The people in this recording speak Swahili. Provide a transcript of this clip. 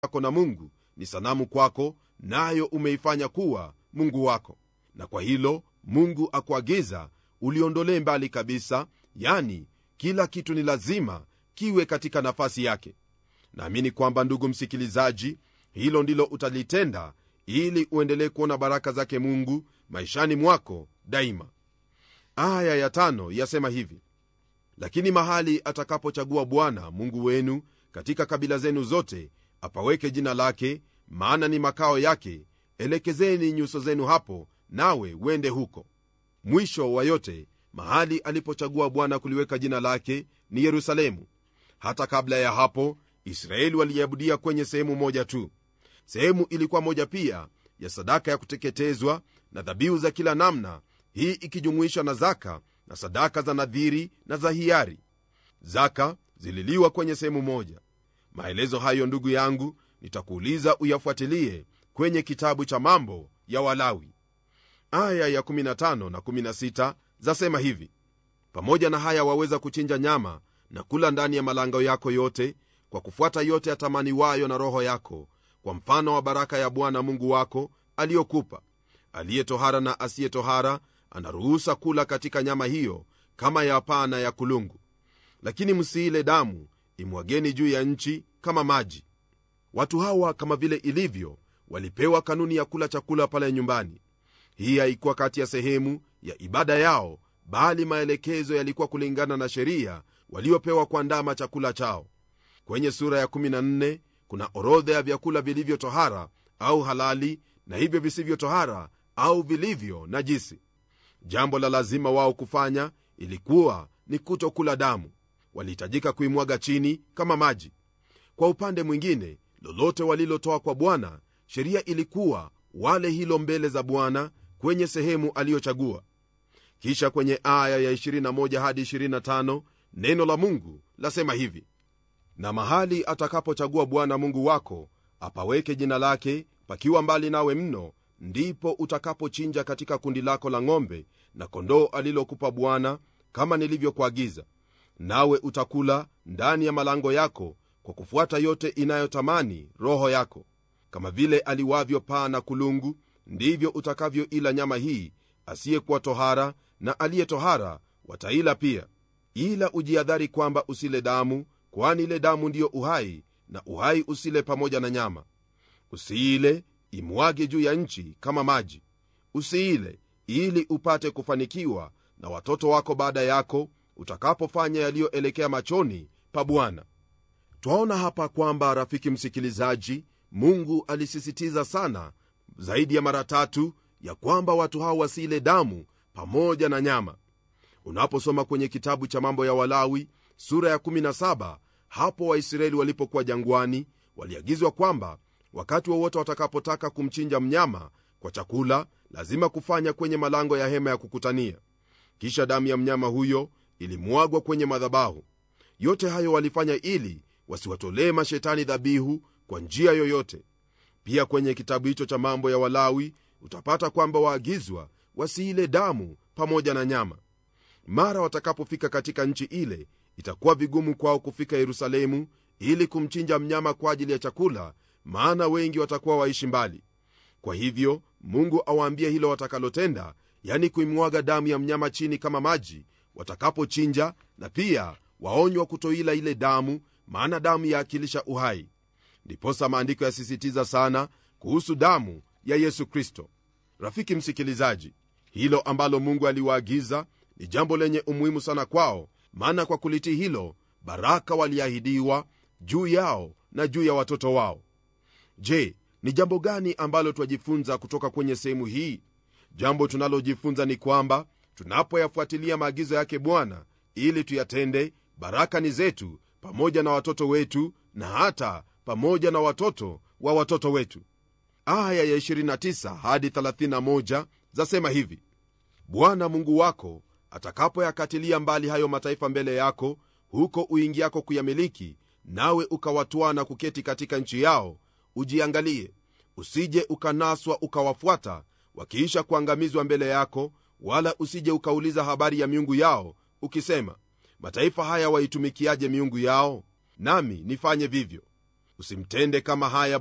yako na mungu ni sanamu kwako nayo umeifanya kuwa mungu wako na kwa hilo mungu akuagiza uliondolee mbali kabisa yani kila kitu ni lazima kiwe katika nafasi yake naamini kwamba ndugu msikilizaji hilo ndilo utalitenda ili uendelee kuona baraka zake mungu maishani mwako daima aya ya tano yasema hivi lakini mahali atakapochagua bwana mungu wenu katika kabila zenu zote apaweke jina lake maana ni makao yake elekezeni nyuso zenu hapo nawe wende huko mwisho wa yote mahali alipochagua bwana kuliweka jina lake ni yerusalemu hata kabla ya hapo israeli waliabudia kwenye sehemu moja tu sehemu ilikuwa moja pia ya sadaka ya kuteketezwa na dhabihu za kila namna hii ikijumuisha na zaka na sadaka za nadhiri na za hiari zaka zililiwa kwenye sehemu moja maelezo hayo ndugu yangu nitakuuliza uyafuatilie kwenye kitabu cha mambo ya walawi aya ya 15 na 16 zasema hivi pamoja na haya waweza kuchinja nyama na kula ndani ya malango yako yote kwa kufuata yote yatamaniwayo na roho yako kwa mfano wa baraka ya bwana mungu wako aliyokupa aliye tohara na asiye tohara anaruhusa kula katika nyama hiyo kama ya paa na ya kulungu lakini msiile damu imwageni juu ya nchi kama maji watu hawa kama vile ilivyo walipewa kanuni ya kula chakula pale nyumbani hii haikuwa kati ya sehemu ya ibada yao bali maelekezo yalikuwa kulingana na sheria waliopewa kuandama chakula chao kwenye sura ya 14 kuna orodha ya vyakula vilivyo tohara au halali na hivyo visivyo tohara au vilivyo najisi jambo la lazima wao kufanya ilikuwa ni kutokula damu walihitajika kuimwaga chini kama maji kwa upande mwingine lolote walilotoa kwa bwana sheria ilikuwa wale hilo mbele za bwana kwenye sehemu aliyochagua kisha kwenye aya ya 21 hadi 25 neno la mungu lasema hivi na mahali atakapochagua bwana mungu wako apaweke jina lake pakiwa mbali nawe mno ndipo utakapochinja katika kundi lako la ng'ombe na kondoo alilokupa bwana kama nilivyokuagiza nawe utakula ndani ya malango yako kwa kufuata yote inayotamani roho yako kama vile aliwavyo paa na kulungu ndivyo utakavyoila nyama hii asiyekuwa tohara na aliye tohara wataila pia ila ujiadhari kwamba usile damu kwani ile damu ndiyo uhai na uhai usile pamoja na nyama usiile imwage juu ya nchi kama maji usiile ili upate kufanikiwa na watoto wako baada yako utakapofanya yaliyoelekea machoni pa bwana twaona hapa kwamba rafiki msikilizaji mungu alisisitiza sana zaidi ya mara tatu ya kwamba watu hao wasiile damu pamoja na nyama unaposoma kwenye kitabu cha mambo ya walawi sura ya 17 hapo waisraeli walipokuwa jangwani waliagizwa kwamba wakati wowote wa watakapotaka kumchinja mnyama kwa chakula lazima kufanya kwenye malango ya hema ya kukutania kisha damu ya mnyama huyo ilimwagwa kwenye madhabahu yote hayo walifanya ili wasiwatolee mashetani dhabihu kwa njia yoyote pia kwenye kitabu hicho cha mambo ya walawi utapata kwamba waagizwa wasiile damu pamoja na nyama mara watakapofika katika nchi ile itakuwa vigumu kwao kufika yerusalemu ili kumchinja mnyama kwa ajili ya chakula maana wengi watakuwa waishi mbali kwa hivyo mungu awaambie hilo watakalotenda yani kuimwaga damu ya mnyama chini kama maji watakapochinja na pia waonywa kutoila ile damu maana damu yaakilisha uhai ndiposa maandiko yasisitiza sana kuhusu damu ya yesu kristo rafiki msikilizaji hilo ambalo mungu aliwaagiza ni jambo lenye umuhimu sana kwao maana kwa kulitii hilo baraka waliahidiwa juu yao na juu ya watoto wao je ni jambo gani ambalo twajifunza kutoka kwenye sehemu hii jambo tunalojifunza ni kwamba tunapoyafuatilia maagizo yake bwana ili tuyatende baraka ni zetu pamoja na watoto wetu na hata pamoja na watoto wa watoto wetu aya ya 29 hadi 31 zasema hivi bwana mungu wako atakapoyakatilia mbali hayo mataifa mbele yako huko uingiako kuyamiliki nawe ukawatwaa na kuketi katika nchi yao ujiangalie usije ukanaswa ukawafuata wakiisha kuangamizwa mbele yako wala usije ukauliza habari ya miungu yao ukisema mataifa haya waitumikiaje miungu yao nami nifanye vivyo usimtende kama haya